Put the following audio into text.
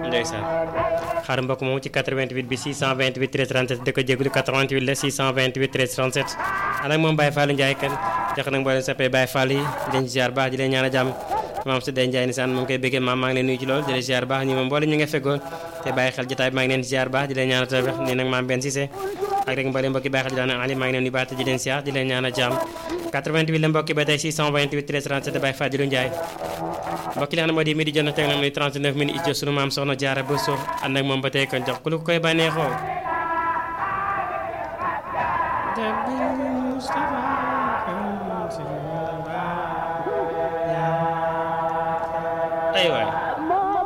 ndeysaan xaar mbokk moom ci 88 bi 628 13 37 da ko jégalu 88 la 628 13 37 ànd ak moom Baye Fallou Ndiaye kan jox nag mboolem sappee Baye Fall yi di leen ziar baax di leen ñaan a jàmm maam su dee Ndiaye nisaan moom koy bëggee maam maa ngi leen nuyu ci lool di leen ziar baax ñi moom mboolem ñu nga feggoon te bàyyi xel jotaay bi maa ngi leen ziar baax di leen ñaan a tawfeex nii nag maam benn Cissé ak rek mboolem mbokki bàyyi xel di daan Ali maa ngi leen nuyu baax te di leen ziar di leen ñaan a jàmm 88 la mbokki ba tey 628 13 37 Baye Fallou Ndiaye mbokki li xam ne moo di midi jot na teg na muy 39 minutes ijo sunu maam soxna jaara ba suuf ànd ak moom ba tey kon jox ku lu koy bànneexoo